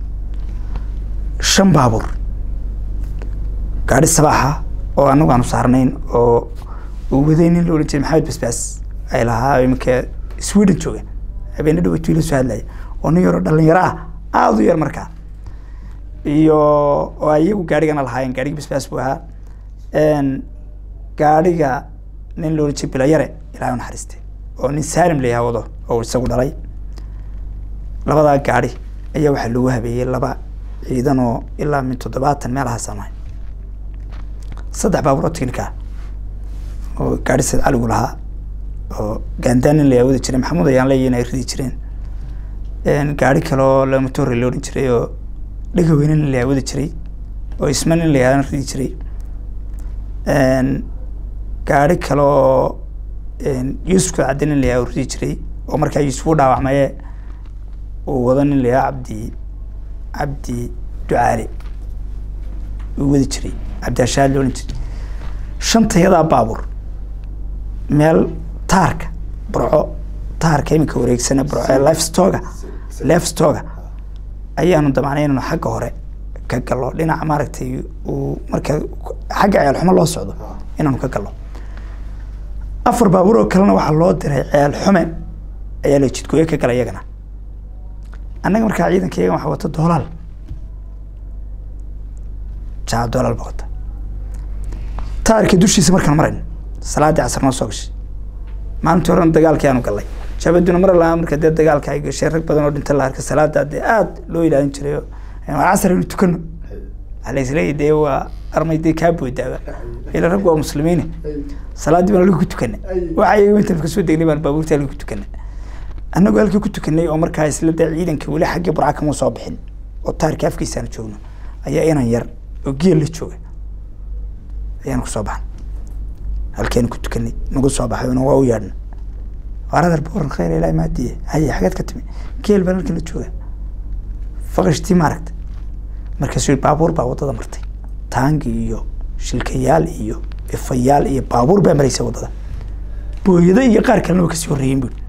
shan baabuur gaadhi sabaaxa oo anagu aanu saarnayn oo uu waday nin la odhan jiray maxamed basbaas ay lahaa iminka sweden jooga habeena dhaweytu ila soo hadlaya oo nin yaroo dhalinyaro ah aada u yar markaa iyo oo ay iyagu gaarigana lahaayeen gaarigi basbaas buu ahaa Een, gaariga nin la odhan jiray bilayare ilaahay u naxariiste oo nin saalim la yahaa wado oo isagu dhalay labadaa gaari ayaa waxaa loogu habeeyey laba ciidan oo ilaa min toddobaatan meelahaas amahay saddex baabuur oo tiknika ah oo gaari sayd caligu lahaa oo gaandaanin la wadi jiray maxamuud ayaan leeyahin ay ridi jireen Een, gaari kale oo lamatoore la odhan jiray oo dhega weynin la wadi jiray oo isma nin la yahana ridi jiray Een, gaari kale oo een, yuusuf cadde nin la yahaa ridi jiray oo markaa yuusuf u dhaawacmaye uu wado nin la yahaa cabdi cabdi ducaale uu wadi jiray cabdiashaad la odhan jiray shantayadaa baabuur meel taarka burco taarka iminka wareegsana burco ee lifestoga lifestoga ayaanu damacnay inanu xagga hore ka gallo dhinaca maaragtay uu marka xagga ceel xumo loo socdo inaanu ka gallo afar baabuur oo kalena waxaa loo diray ceel xume ayaa la jidgooye ka gala iyagana annaga markaa ciidanka iyagan waxaa wata doolaal jaa doolaal baa wata taarka dushiisa markaan marayno salaadii casar noo soo gashay maalintii horena dagaalkii aanu gallay jabaduna mar lahaa marka dee dagaalka ay gashay rag badan oo dhinta la arka salaada dee aada loo ilaalin jiray oo waa casar aynu tukano waxaa la isleeyahy dee waa armay dee kaa boodaaba ila rag waa muslimiine salaadii baan halkii ku tukana waxa iyaga intaan kasoo degnay baan baabuurta halkii ku tukana annagoo halkii ku tukanay oo markaa isla dee ciidanka weli xaggii burca kama soo bixin oo taarka afkiisaanu joogno ayaa inan yar oo geel la jooga ayaanu kusoo baxnay halkeenu ku tukanay nagu soo baxay una waa u yeedhna waaradar booran khayr ilaahi maadiye haye xageed ka timi geel baan halkan la jooga faqashtii maaragta markaasuu yidhi baabuur baa waddada martay taangi iyo shilkayaal iyo ifayaal iyo baabuur baa maraysa waddada booyado iyo qaar kalena waa kasii horreeyeen buuri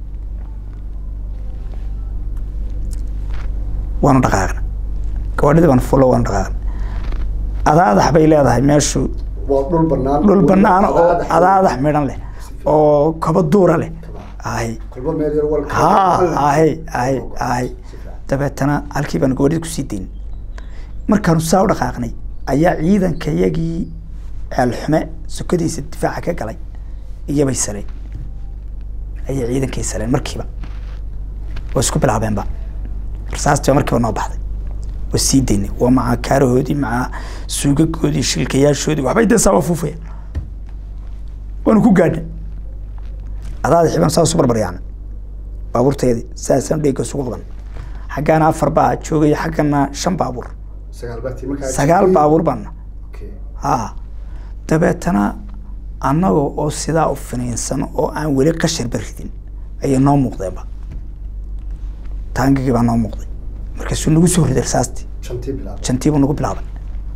waanu dhaqaaqna gawaadhida baan fulo waanu dhaqaaqna adaadax bay leedahay meeshu waa dhul banaan dhul banaan oo adaadax midhan leh oo kaba duura leh ahay kulba meel yar walka ha ahay ahay ahay dabeetana halkii baan gawadhida kusii dayn markaanu saa u dhaqaaqnay ayaa ciidanka yagii ceelxume sokadiisa difaaca ka galay iyobay saleen ayay ciidankay saleen markiiba waa isku bilaabeenba rasaastii baa markiiba noo baxday waa sii daynay waa maca kaarahoodii maca suugagoodii shilkayaashoodii waxbay dee saaba fuufaya waanu ku gaadhnay adaada xiban saa isu barbaryaacna baabuurtayadii saasaan dheega isugu qaban xaggaana afar baa joogaya xaggana shan baabuur sagaal baati markaa sagaal baabuur baana Okay. ha dabeetana annaga oo sidaa u finiinsan oo aan weli qashar baridin ayay noo muuqdeenba taangigii baa noo muuqday markaasuu nagu soo riday rasaastii shantii bilaab jantiibuu nagu bilaabay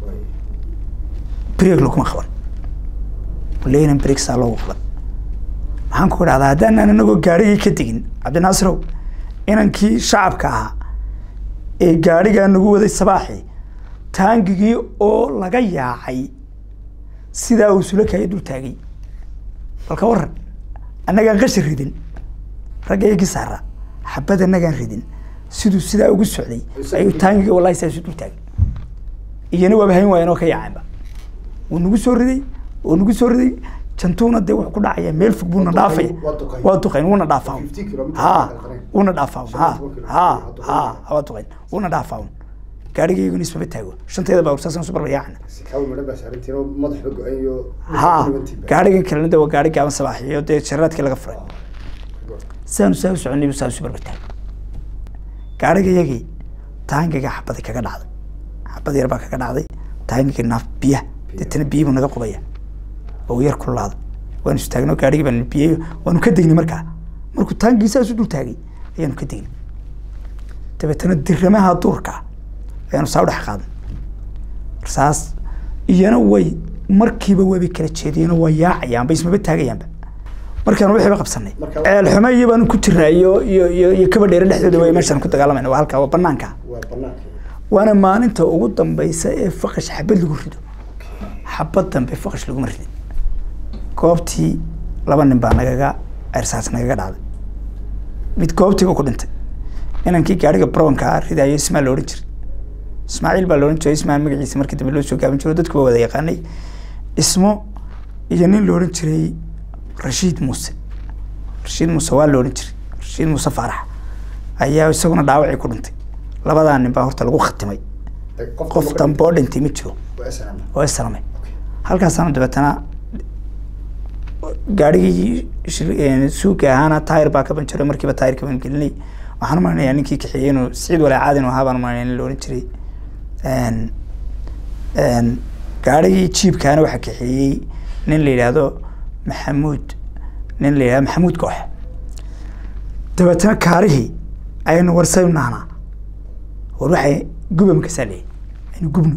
breeg laguma qaban leynan breeg saa loogu qaban maxaan ku idhahdaa haddaanan inagoo gaarigii ka tegin cabdinaasirow inankii shacabka ahaa ee gaarigaa nagu waday sabaaxii taangigii oo laga yaacay sidaa uu sulakaya dul taagay balka waran annagaan qashar ridin ragga iyagii saara xabad annagaan ridin siduu sidaa ugu socday ayuu taangigii wallahi saa isu dul taagay iyana waaba hayn waayeen oo ka yaacanba wuu nagu soo riday wuu nagu soo riday jantuuna dee wuxuu ku dhacaya meel fog buuna Waa dhaafaya duqayn, waa duqayn. waa duqayn wuuna dhaafaa 50 kilometer ha waa duqayn. wuuna dhaafaa Shan ha iyo toban kilometer ha waa duqayn. ha waa duqayn wuuna dhaafaa gaarigayaguna ismaba taago shanteeda baa ursaasaan su barba yaacna sikaawi madhan baa saarantiin oo madaxba go-an iyo ha gaarigan kalena de waa gaari gaaban sabaaxiyo dee jaraadkii laga furay sidaanu saa u soconay saa isu barba taagay gaariga yagii taangiga xabadi kaga dhacday xabad yar baa kaga dhacday taangiga naaf biyaha deetana biyihii buu naga qubaya oo yar kulaaday waanu istaagno gaarigii baan biyey waanu ka degnay markaa markuu taangii saas u dul taagay ayaanu ka degnay dabeetana diramaha duurka ayaanu saa u dhex qaadnay rasaas iyana way markiiba waabay kala jeediyeen oo waa yaacayaanba ismaba taagayaanba markaanu wixiiba qabsanay Marka- ceelxumo iyo baanu ku jirnaa iyo iyo iyo iyo kaba dheere dhexdooda way meeshaan ku dagaalamayna waa halkaa waa banaanka waa banaanka waana maalinta ugu dambeysa ee faqash xabad lagu rido xabad dambe faqash laguma ridin goobtii laba nin baa nagaga ersaas nagaga dhacday mid goobtiiba ku dhintay inankii gaariga brownka ridayo ismaa la odhan jiray ismaaciil baa la odhan jiray ismaan magaciisa markii dambe loo soo gaabin jiro dadku waa wada yaqaanay ismo iyo nin la odhan jiray rashiid muuse rashiid muuse waa la odhan jiray rashiid muuse faarax ayaa isaguna dhaawacii ku dhintay labadaa nin baa horta lagu khatimay qof dambe oo dhintay ma jiro oo islamay halkaasaanu dabeetana gaarigii shil- een, suuga ahaana taayir baa ka banjaray markiiba taayirka baan gelinay waxaan umaleynaya ninkii kaxeeyey inuu siciid walaacaadin ahaa baan umaleynaya in la ohan jiray Een, een, gaarigii jiibkaana waxaa kaxeeyey nin la yidhaahdo maxamuud nin la yidhahdo maxamuud goox dabeetana kaarihii ayaynu warsaynu nahnaa war waxay guba makasaa leeyahy aynu gubno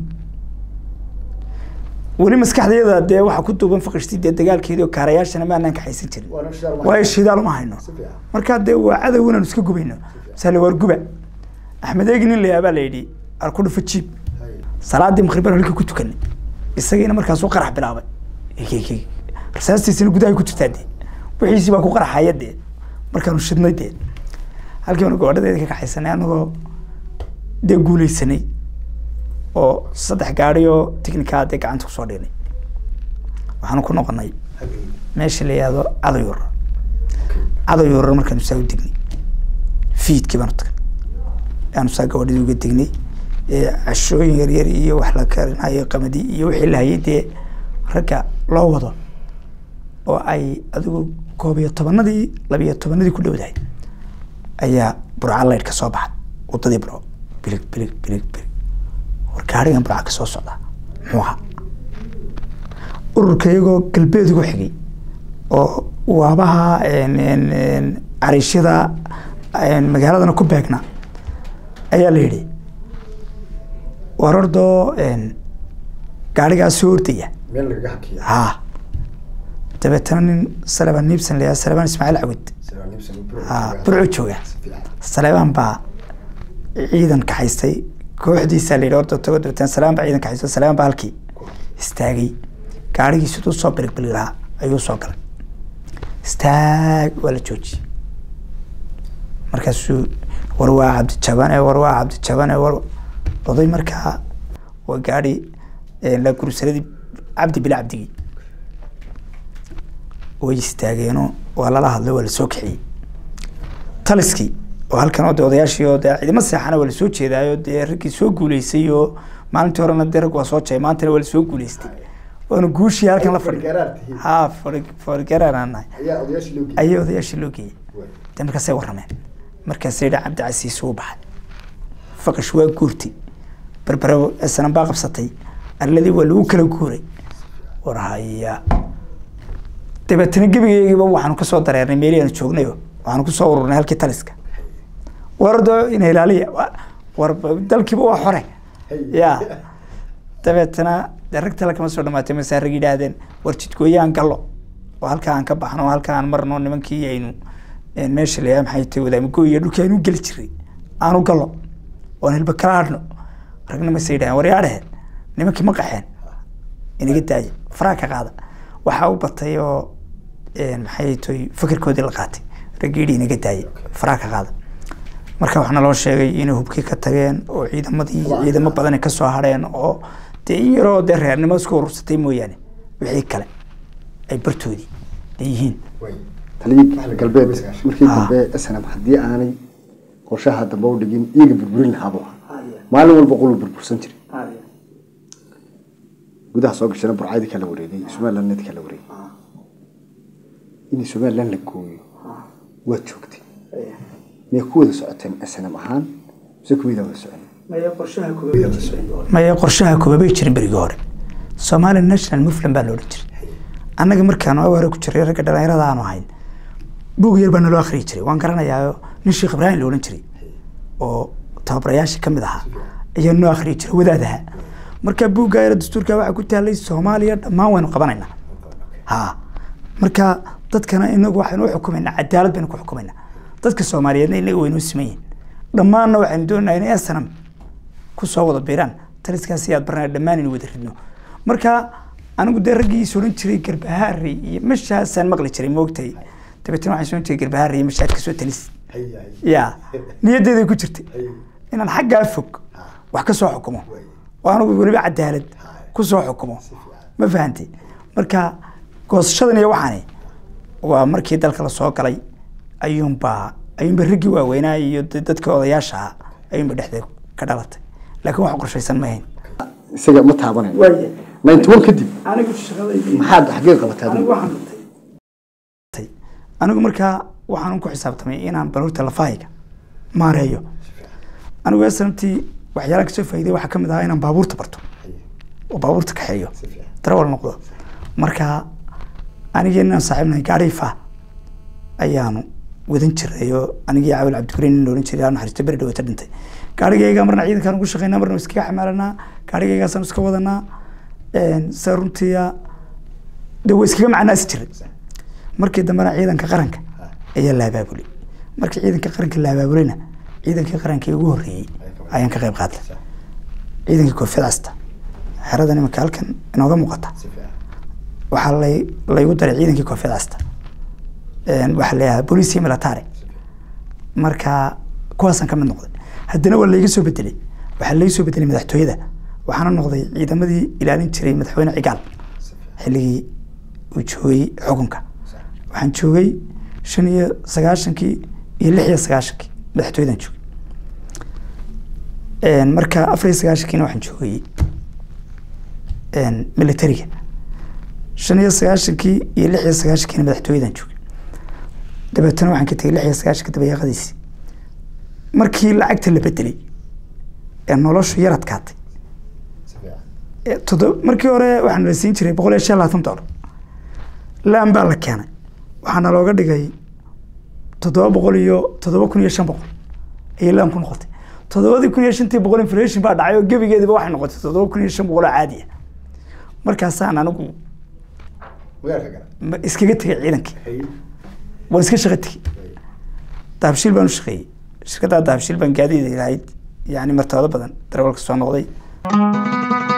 weli maskaxdayada dee waxaa ku duuban faqashtii dee dagaalkeedii oo kaarayaashana ma anaan kaxaysan jirin waayo shidaal uma hayno markaa dee waa cadow inaanu iska gubayno sale waar guba axmed eegi nin layaa baa la yidhi ar ku dhufa jiib salaadii maqribaan halkii ku tukanay isagiina markaasuu qarax bilaabay Egeege. rasaastiisina gudahay ku jirtaa dee wixiisii baa ku qaraxaya dee markaanu shidnay dee halkii baanu gabadhadeeda ka kaxaysanay anagoo dee guuleysanay oo saddex gaari oo tiknikaa dee gacanta kusoo dhignay waxaanu ku noqonay meesha la yihahdo cadayuur cadayuurar markaanu saa u degnay fiidkii baanu tagnay aanu saa gabadhadii uga degnay ee cashooyin yaryar iyo wax la karinayo qamadi iyo wixii la hayay dee ragga loo wado oo ay adigu koob iyo tobanadii labiyo tobanadii ku dhowdahay ayaa burca laydh ka soo baxay wadadii burco bilig bilig bilig bilig war gaarigan burca ka soo socda muxuu ahaa ururka iyagoo galbeed ugu xigay oo waabaha een, een, een, cariishyada een, magaaladana ku beegna ayaa la yidhi war ordoo een, gaarigaas soo ordaya meel lagaga hakiya ha dabeetana nin salebaan niibsan la yihahdo salebaan ismaaciil cawid ha burco jooga salebaan baa ciidan kaxaystay kooxdiisa la yidhi orda tago dabeetana salebaan baa ciidan kaxaystay salebaan baa halkii istaagay gaarigii siduu soo biligbilig lahaa ayuu soo galay istaag waa la joojiyey markaasuu war waa cabdijabane war waa cabdijabane war oday markaa waa gaari la gursaradii cabdi bila cabdigii way istaageenoo waa lala hadlay waa lasoo kaxiyey taliskii oo halkan oo de odayaashii oo dee ciidamo seexana waa lasoo jeedaayo dee raggii soo guuleysay oo maalintii horena dee rag waa soo jay maantana waa lasoo guuleystay waanu guushii halkan la fadhi Fargaraar tihiin. ha fargaraar aan nahay ayaa odayaashii loo geeyey ayaa odayaashii loo geeyey de markaasay warrameen markaasay yidhi cabdi casiis uu baxay faqash waa guurtay berbere sanan baa qabsatay arladii waa lagu kala guuray war haya dabeetana gebigeygiiba waxaanu kasoo dareernay meelii aanu joognayo waxaanu kusoo ururnay halkii taliska wardo ina ilaaliya wa- war dalkiiba waa xore ya dabeetana dee rag tale kama soo dhamaatay mase rag yidhaahdeen war jidgooyaan gallo oo halkaa aan ka baxno oo halkaa aan marno nimankii aynu een, meesha layaa maxay tahay wadaamigo iyo dhulkii aynu geli jiray aanu gallo oon hilba kala hadhno ragna mase yidhahdeen war yaa dheheen nimankii ma qaxeen inaga daaya faraa ka qaada waxaa u batay oo een, maxay tahay fikirkoodii la qaatay raggi yidhi inaga daaya faraa ka qaada marka waxaa loo sheegay inay hubkii ka tageen oo ciidamadii ciidamo badan ay ka soo hadheen oo dee in yaroo dee reernimo isku urursatay mooyaane wixii kale ay bartoodii ay yihiin taliyii galbeed markii dambe snm haddii aanay qorshaha dambe u dhigin iyaga burburin lahaaba maalin walba qoluu burbursan jiray gudaha soo gashana burcadii kala wareegay somalilandnadi kala wareegay in somaliland la gooyo waad joogtay miyay ku wada socoteen snm ahaan mise kuwida wada socon maya qorshaha koobabay jirin berigii hore somali national movement baa la odhan jiray annaga markaanu awaare ku jiray ragga dhalinyarada aanu ahayn buug yar baa naloo akhriyi jiray waan garanayaa nin sheekh ibraahim la odhan jiray oo tababarayaasha ka mid ahaa ayaa noo akhriyi jiray wadaadaha marka buugga yar dastuurka waxaa ku taalay soomaaliya dhammaan waynu qabanaynaa ha marka dadkana inagu waxaynu u xukumaynaa cadaalad baynu ku xukumaynaa dadka soomaaliyeedna inaga waynu siman yihin dhammaanna waxaynu doonaynaa inay asanam ku soo wada biiraan taliskaasi aad barnaa dhammaan inu wada ridno marka anigu dee raggiis odhan jiray garbahaari iyo meshaasaan maqli jiray moogtay dabeetna waxaan soo jiray garbahaari iyo meshaad kasoo talis ya niyaddeeday ku jirtay inaan xaggaa fog wax ka soo xukumo oo anigu weliba cadaalad ku soo xukumo ma fahantay marka goosashadan iyo waxaani waa markii dalka lasoo galay ayuunbaa ayuunba raggii waaweynaa iyo dadka odayaasha ah ayuunba dhexdeed ka dhalatay laakiin wax qorshaysan ma hayn isaga ma taabanayn ninety one kadib anigu shaqadaydi maxaad xaggee qabatay adigu anigu markaa waxaan ku xisaabtamay inaan baluurta lafahayga maareeyo anigu snamtii waxyaalaan kasoo faa'iday waxaa kamid ahaa inaan baabuurta barto oo baabuurta kaxeeyo darawal noqdo marka anigii inaan saaxiibnahay gaariifa ayaanu wadan jiray oo anigii caawil cabdikariin nin odhan jiray aan naxariisto beri dhawata dhintay gaarigayga marna ciidankaan ugu shaqeynaa marna iskaga xamaalanaa gaarigaygaasaan iska wadanaa se runtiya de way iskaga macnaasi jiray markii dambena ciidanka qaranka ayaa la abaabulay markii ciidanka qaranka la abaabulayna ciidankii qarankii ugu horreeyey ayaan ka qayb qaatay ciidankii koonfid casta xeradan imanka halkan inooga muuqata waxaa lay laygu daray ciidankii koonfid casta waxaa layahaa booliisi military marka kuwaasaan ka mid noqday haddana waa layga soo bedelay waxaa layga soo bedelay madaxtooyada waxaana noqday ciidamadii ilaalin jiray madaxweyne cigaal xilligii uu joogay xukunka waxaan joogay shan iyo sagaashankii iyo lix iyo sagaashankii madaxtooyadan joogay marka afar iyo sagaashankiina waxaan joogay militariga shan iyo sagaashankii iyo lix iyo sagaashankiina madaxtooyadan joogay dabeetana waxaan ka tegay lix iyo sagaashanka dabayaaqadiisi markii lacagta la bedelay ee noloshu yar adkaatay todo markii hore waxaan la siin jiray boqol iyo shan labaatan dollar laan baa la keenay waxaana looga dhigay toddoba boqol iyo toddoba kun iyo shan boqol ayay laan ku noqotay toddobadii kun iyo shantii boqol inflation baa dhacay oo gebigeediba waxay noqotay toddoba kun iyo shan boqol oo caadiya markaasaan anigu iskaga tegay ciidankii waan iska shaqo tegey dahabshiil baan u shaqeeyey shirkaddaa dahabshiil baan gaadiida lahayd yani martabado badan darawalka soo noqday